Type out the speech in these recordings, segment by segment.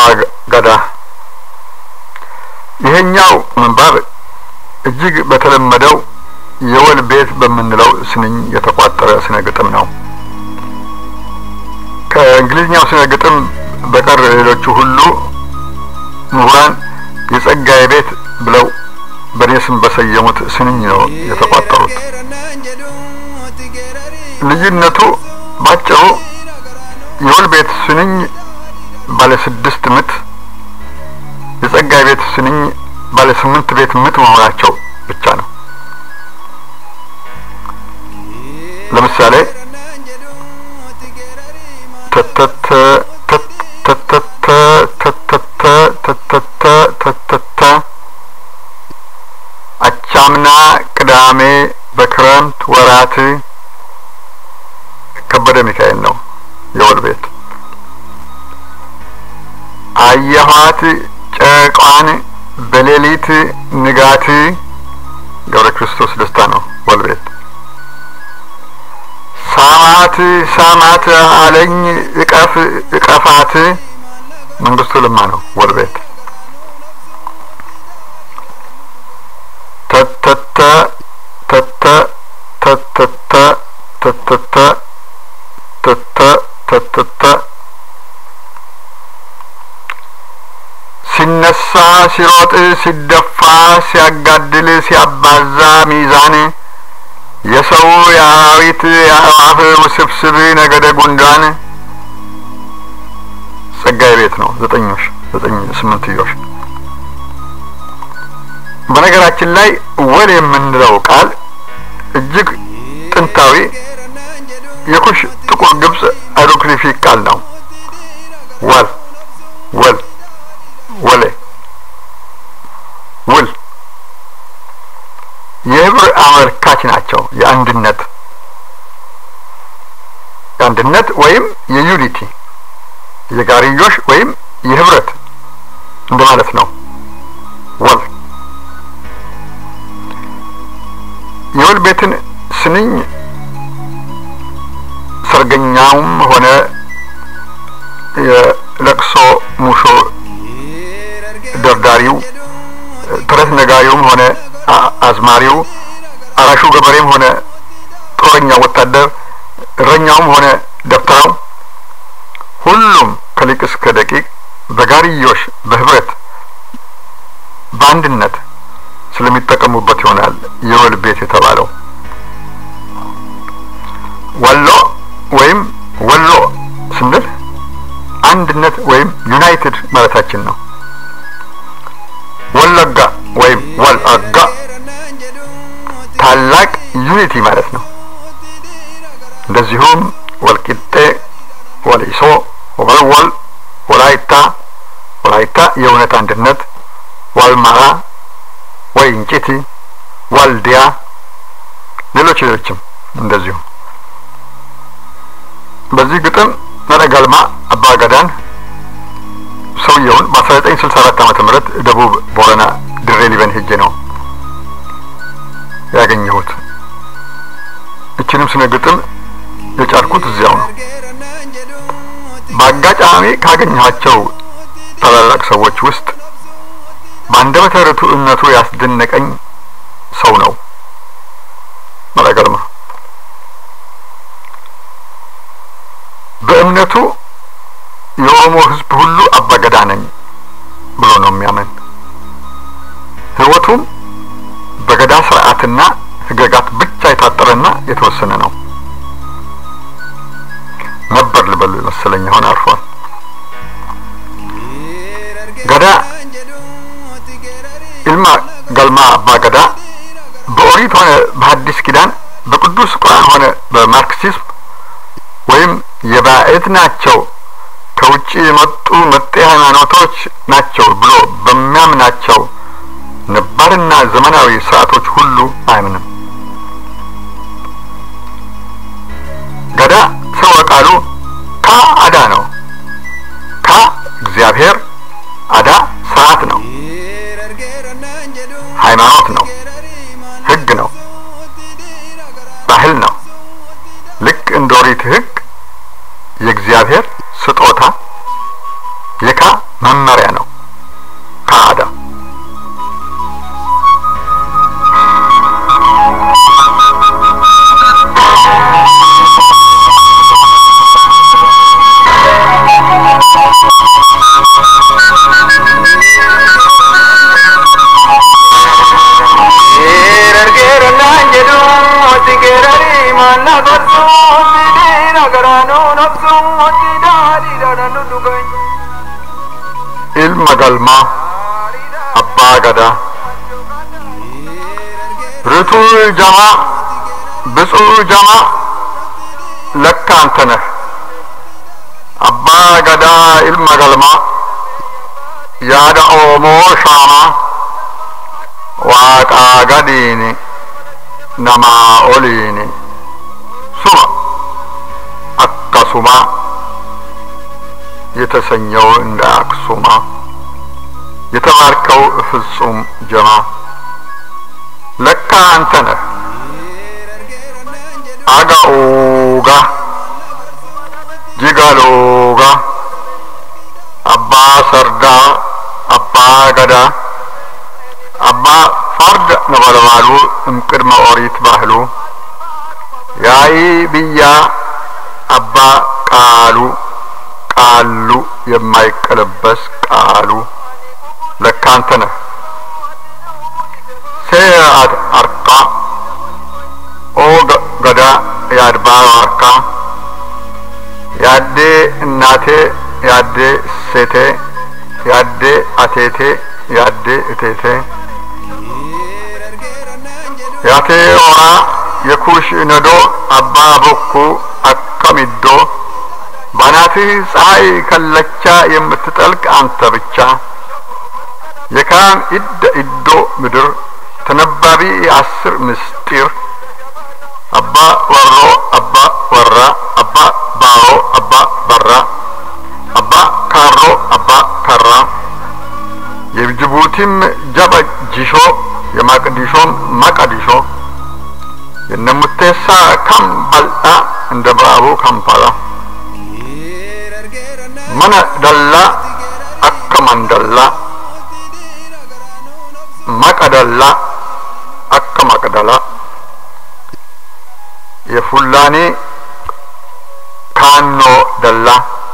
ገዳ ይሄኛው ምንባብ እጅግ በተለመደው የወል ቤት በምንለው ስንኝ የተቋጠረ ስነ ግጥም ነው። ከእንግሊዝኛው ስነ ግጥም በቀር ሌሎቹ ሁሉ ምሁራን የጸጋዬ ቤት ብለው በእኔ ስም በሰየሙት ስንኝ ነው የተቋጠሩት። ልዩነቱ ባጭሩ የወል ቤት ስንኝ ባለ ስድስት ምት፣ የጸጋዬ ቤት ስንኝ ባለ ስምንት ቤት ምት መሆናቸው ብቻ ነው። ለምሳሌ ተተተ ተተተ ተተተ ተተተ ተተተ አቻምና ቅዳሜ በክረምት ወራት ከበደ ሚካኤል ነው የወል ቤት። አየኋት ጨቋን በሌሊት ንጋት ገብረ ክርስቶስ ደስታ ነው ወል ቤት። ሳማት ሳማት አለኝ እቀፍ እቀፋት መንግስቱ ለማ ነው ወል ቤት። ተተተ ተተ ተተተ ተተተ ተተ ተተተ ሲነሳ ሲሮጥ ሲደፋ ሲያጋድል ሲያባዛ ሚዛን የሰው የአራዊት የአዕዋፍ ውስብስብ ነገደ ጉንዳን ጸጋዬ ቤት ነው። ዘጠኞሽ ዘጠኝ ስምንትዮሽ። በነገራችን ላይ ወል የምንለው ቃል እጅግ ጥንታዊ የኩሽ ጥቁር ግብጽ ሃይሮግሊፊክ ቃል ነው። ወል ወል ወሌ ውል የህብር አመልካች ናቸው። የአንድነት የአንድነት ወይም የዩኒቲ የጋርዮሽ ወይም የህብረት እንደማለት ነው። ወል የወል ቤትን ስንኝ ሰርገኛውም ሆነ የለቅሶ ሙሾ ደርዳሪው ተረት ነጋሪውም ሆነ አዝማሪው አራሹ ገበሬም ሆነ ጦረኛው ወታደር እረኛውም ሆነ ደብተራው ሁሉም ከሊቅ እስከ ደቂቅ በጋርዮሽ በህብረት በአንድነት ስለሚጠቀሙበት ይሆናል የወል ቤት የተባለው። ወሎ ወይም ወሎ ስንል አንድነት ወይም ዩናይትድ ማለታችን ነው። ወለጋ ወይም ወልአጋ ታላቅ ዩኒቲ ማለት ነው። እንደዚሁም ወልቂጤ፣ ወሊሶ፣ ወልወል፣ ወላይታ ወላይታ የእውነት አንድነት፣ ዋልማራ፣ ወይንጪቲ፣ ዋልዲያ፣ ሌሎች ሌሎችም እንደዚሁ። በዚህ ግጥም ነረጋልማ አባገዳን ሰውየውን በ1964 ዓመተ ምህረት ደቡብ ቦረና ድሬ ሊበን ሄጄ ነው ያገኘሁት። እችንም ስነ ግጥም የጫርኩት እዚያው ነው። በአጋጣሚ ካገኘኋቸው ታላላቅ ሰዎች ውስጥ በአንደበተ ርቱዕነቱ ያስደነቀኝ ሰው ነው መረገልማ። በእምነቱ የኦሮሞ ሕዝብ ሁሉ አባገዳ ነኝ ብሎ ነው የሚያምን። ሕይወቱም በገዳ ስርዓትና ሕገጋት ብቻ የታጠረና የተወሰነ ነው ነበር ልበሉ መሰለኝ። አሁን አርፏል። ገዳ ኢልማ ገልማ አባ ገዳ በኦሪት ሆነ በሐዲስ ኪዳን በቅዱስ ቁርአን ሆነ በማርክሲዝም ወይም የባዕድ ናቸው ከውጭ የመጡ መጤ ሃይማኖቶች ናቸው ብሎ በሚያምናቸው ነባርና ዘመናዊ ስርዓቶች ሁሉ አያምንም። ገዳ ስርወ ቃሉ ካ አዳ ነው። ካ እግዚአብሔር፣ አዳ ስርዓት ነው፣ ሃይማኖት ነው፣ ህግ ነው፣ ባህል ነው። ልክ እንደ ኦሪት ህግ የእግዚአብሔር ስጦታ የካ መመሪያ ነው ከአዳ ilma galmaa abbaa gadaa ርቱዕ ጀማ ብፁዕ ጀማ ለካ አንተ ነህ አባ ገዳ ኢልመ ገልማ ያደ ኦሞ ሻማ ዋቃ ገዲኒ ነማ ኦሊኒ ሱማ አካሱማ የተሰኘው እንደ አክሱማ የተባርከው ፍጹም ጀማ ለካ አንተ ነህ አጋኡጋ ጂጋሎጋ አባ ሰርዳ አባ ገዳ አባ ፈርድ ነበልባሉ እምቅድመ ኦሪት ባህሉ ያይ ብያ አባ ቃሉ ቃሉ የማይቀለበስ ቃሉ ለካ አንተ ነህ ሴአት አርቃ ኦ ገዳ የአድባር አርካ ያዴ እናቴ ያዴ ሴቴ ያዴ አቴቴ ያዴ እቴቴ ያቴ ኦራ የኩሽ ነዶ አባ ቦኩ አከሚዶ ባናትህ ፀሐይ ከለቻ የምትጠልቅ አንተ ብቻ የካም ኢደ ኢዶ ምድር ተነባቢ የአስር ምስጢር አባ ወሮ አባ ወራ አባ ባሮ አባ በራ አባ ካሮ አባ ከራ የጅቡቲም ጀበ ጂሾ የማቅዲሾም ማቀዲሾ የነሙቴሳ ካምባልጣ እንደ ባቡ ካምፓላ መነ ደላ አከ መንደላ መቀደላ አከ መቅደላ የፉላኔ ካኖ ደላ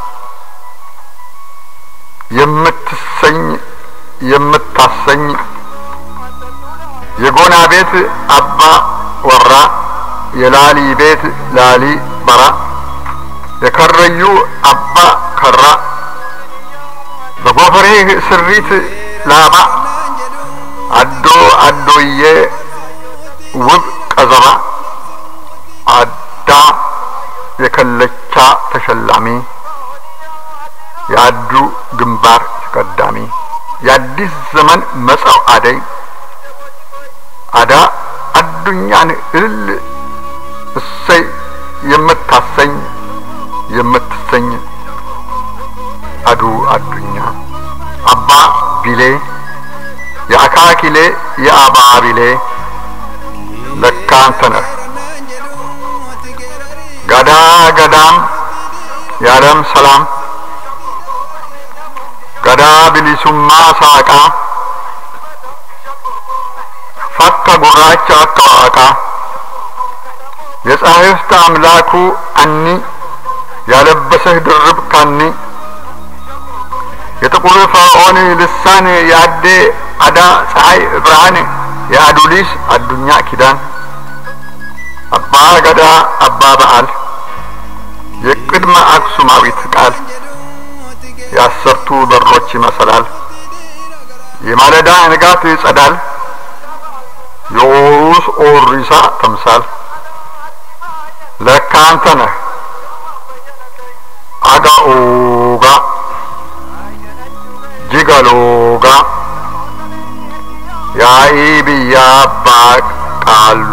የምትሰኝ የምታሰኝ የጎና ቤት አባ ወራ የላሊ ቤት ላሊ በራ የከረዩ አባ ከራ በጎፈሬህ ስሪት ላባ አዶ አዶዬ ውብ ቀዘባ አዳ የከለቻ ተሸላሚ የአዱ ግንባር ተቀዳሚ የአዲስ ዘመን መጻው አደይ አዳ አዱኛን እልል እሰይ የምታሰኝ የምትሰኝ አዱ አዱኛ አባ ቢሌ የአካኪሌ የአባ ቢሌ ለካ አንተ ነህ ገዳ ገዳም የዓለም ሰላም ገዳ ቢሊሱማ ሳቃ ፈካ ጉራቻ አካዋቃ የጻሕፍት አምላኩ አኒ ያለበሰህ ድርብ ካኒ የጥቁር ፈርዖን ልሳን የአዴ አዳ ፀሐይ ብርሃን የአዱሊስ አዱኛ ኪዳን አባ ገዳ አባ በዓል የቅድመ አክሱማዊት ቃል የአሰርቱ በሮች ይመሰላል የማለዳ ንጋት ይጸዳል የኦሩስ ኦሪሳ ተምሳል ለካ አንተ ነህ አጋኦጋ ጂጋሎጋ ያኢ ብያ አባ ቃሉ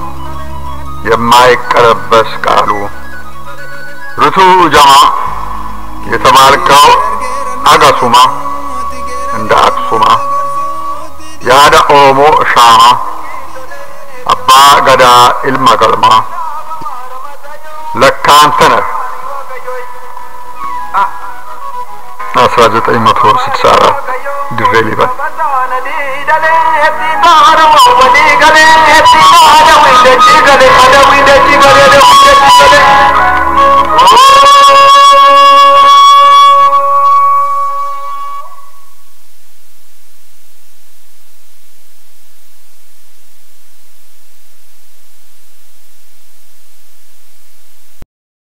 የማይቀለበስ ቃሉ ርቱ ጀማ የተባልከው አጋሱማ እንደ አክሱማ ያደ ኦሞ ሻማ አባ ገዳ ኢልመ ገልማ ለካ አንተ ነህ አስራ ዘጠኝ መቶ ስልሳ አራት ድሬ ሊበን Gale,